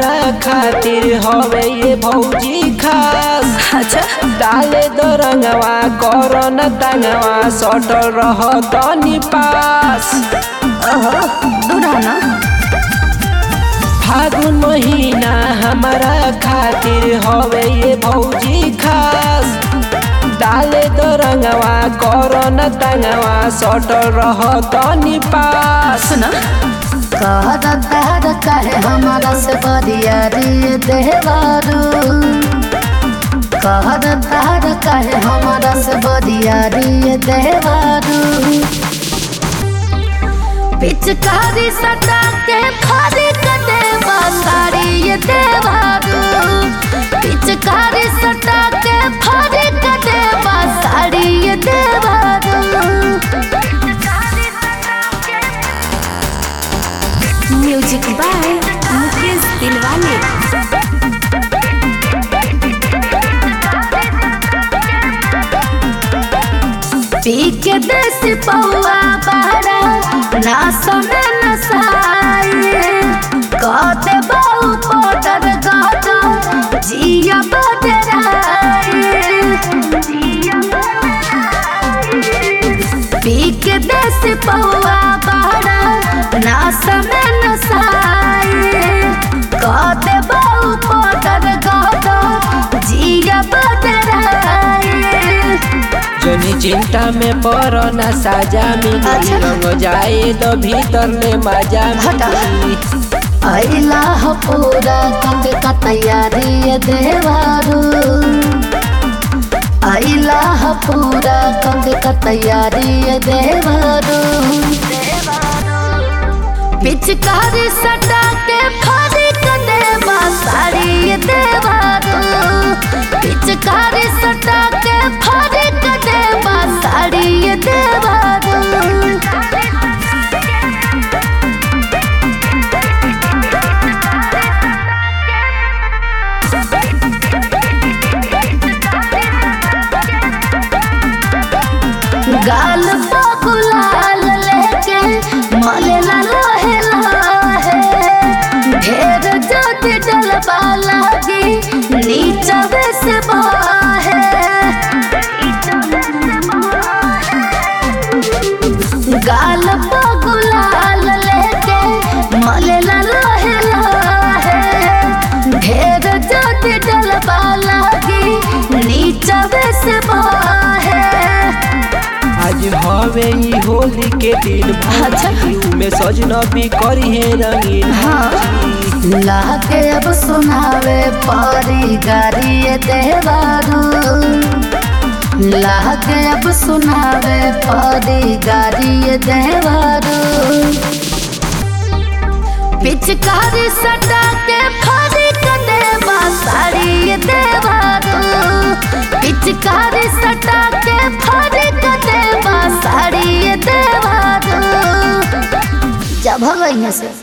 हमारा खातिर हवे ये भौजी खास अच्छा डाले दो रंगवा करो न तंगवा सटल रह तनी पास ओहो दूर हो ना फागुन महीना हमारा खातिर हवे ये भौजी खास डाले दो रंगवा करो न तंगवा सटल रह तनी पास सुनो कहर दहर कहे हमारा से बरिया रे देवारू कहर दहर कहे हमारा से बरिया रे देवारू पिचकारी सटा के फारी कटे बासारी ये देवारू पिचकारी सटा के फारी कटे बासारी ये देवारू म्यूजिक बाय मुकेश दिलवाले पी के देश पौआ बहरा ना सोने न साए कहते बहु पोटर गाता जिया बदराए पी के देश पौआ बहरा ना सोने न साए कहते बहु पोटर गाता जिया बदराए जनी चिंता में पड़ो न साजा मिली अच्छा। रंग जाए तो भीतर ले मजा हटा। मिली अइला हो पूरा कंग का तैयारी है देवारू अइला हो पूरा कंग का तैयारी है देवारू पिचकारी सटा के फाड़ी कर देवा साड़ी ये देवारू पिचकारी सटा के फाड़ी कर देवा साड़ी ये देवारू गाल गुलाल लेके मलेला लोहे लाहे ढेर जोत डलबा लागी नीचा बेस बाहे गाल गुलाल लेके मलेला लोहे लाहे ढेर जोत डलबा लागी नीचा बेस बाहे आज हवे ई होली के दिन अच्छा। भौजी में सजना भी करी है रंगीन हाँ। भौजी। लाके अब सुनावे पारी गारी ये देवारू लाके अब सुनावे पारी गारी ये देवारू पिचकारी सटा के फाड़ी कटे बासारी ये देवारू पिचकारी सटा के फाड़ी कटे बासारी ये देवारू जब हो गई है से